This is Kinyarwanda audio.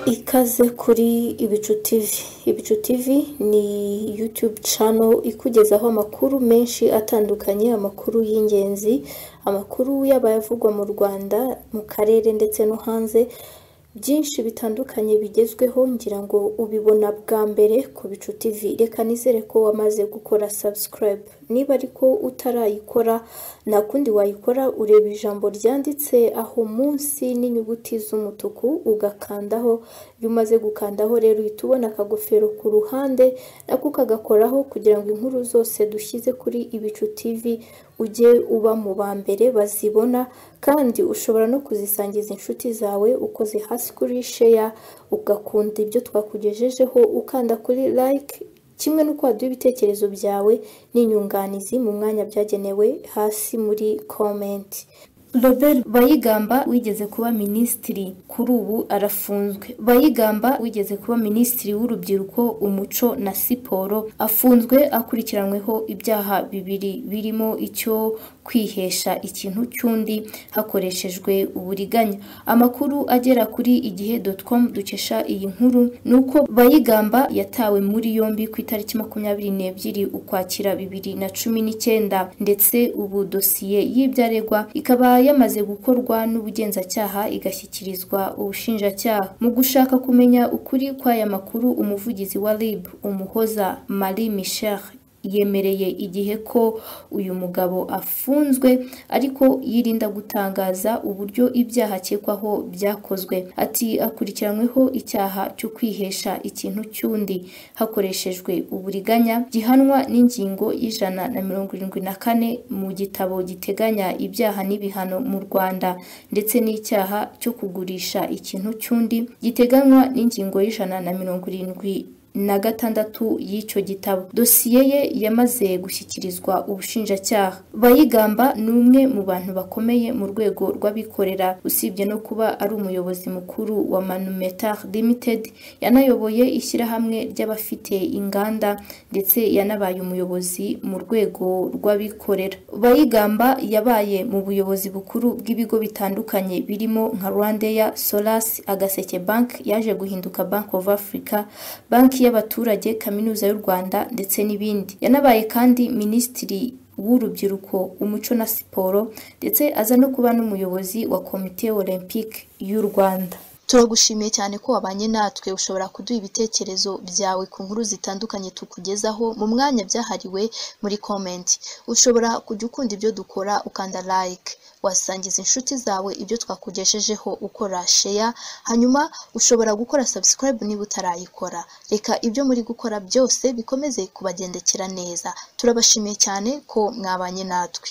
ikaze kuri Ibicu TV. Ibicu TV ni yutube cano ikugezaho amakuru menshi atandukanye, amakuru y'ingenzi, amakuru y'abavugwa mu Rwanda, mu karere ndetse no hanze, byinshi bitandukanye bigezweho ngira ngo ubibona bwa mbere ku Bicu TV. Reka nizere ko wamaze gukora subscribe. Niba ariko utarayikora nta kundi wayikora ureba ijambo ryanditse aho munsi n'inyuguti z'umutuku ugakandaho, iyo umaze gukandaho rero uhita ubona akagofero ku ruhande nako ukagakoraho kugira ngo inkuru zose dushyize kuri Ibicu TV ujye uba mu ba mbere bazibona kandi ushobora no kuzisangiza inshuti zawe ukoze hasi kuri sheya ugakunda ibyo twakugejejeho ukanda kuri like kimwe no kwaduha ibitekerezo byawe n'inyunganizi mu mwanya byagenewe hasi muri komenti Robert Bayigamba wigeze kuba minisitiri kuri ubu arafunzwe. Bayigamba wigeze kuba minisitiri w'urubyiruko, umuco na siporo afunzwe akurikiranweho ibyaha bibiri birimo icyo kwihesha ikintu cy'undi hakoreshejwe uburiganya. Amakuru agera kuri igihe com dukesha iyi nkuru ni uko Bayigamba yatawe muri yombi ku itariki makumyabiri n'ebyiri Ukwakira bibiri na cumi n'icyenda ndetse ubu dosiye y'ibyaregwa ikaba yamaze gukorwa n'ubugenzacyaha igashyikirizwa ubushinjacyaha. Mu gushaka kumenya ukuri kw'aya makuru umuvugizi wa RIB Umuhoza Marie Michel yemereye igihe ko uyu mugabo afunzwe ariko yirinda gutangaza uburyo ibyaha akekwaho byakozwe. Ati akurikiranyweho icyaha cyo kwihesha ikintu cy'undi hakoreshejwe uburiganya gihanwa n'ingingo y'ijana na mirongo irindwi na kane mu gitabo giteganya ibyaha n'ibihano mu Rwanda ndetse n'icyaha cyo kugurisha ikintu cy'undi giteganywa n'ingingo y'ijana na mirongo irindwi na gatandatu y'icyo gitabo. Dosiye ye yamaze gushyikirizwa ubushinjacyaha. Bayigamba ni umwe mu bantu bakomeye mu rwego rw'abikorera, usibye no kuba ari umuyobozi mukuru wa Manumetar Limited, yanayoboye ishyirahamwe ry'abafite inganda ndetse yanabaye umuyobozi mu rwego rw'abikorera. Bayigamba yabaye mu buyobozi bukuru bw'ibigo bitandukanye birimo nka Rwandeya, Solas, Agaseke Bank yaje guhinduka Bank of Africa, banki y'abaturage kaminuza y'u rwanda ndetse n'ibindi yanabaye kandi minisitiri w'urubyiruko umuco na siporo ndetse aza no kuba n'umuyobozi wa komite olympique y'u rwanda turagushimiye cyane ko wabanye natwe ushobora kuduha ibitekerezo byawe ku nkuru zitandukanye tukugezaho mu mwanya byahariwe muri komenti ushobora kujya ukunda ibyo dukora ukanda like wasangiza inshuti zawe ibyo twakugejejeho ukora sheya hanyuma ushobora gukora subscribe niba utarayikora reka ibyo muri gukora byose bikomeze kubagendekera neza turabashimiye cyane ko mwabanye natwe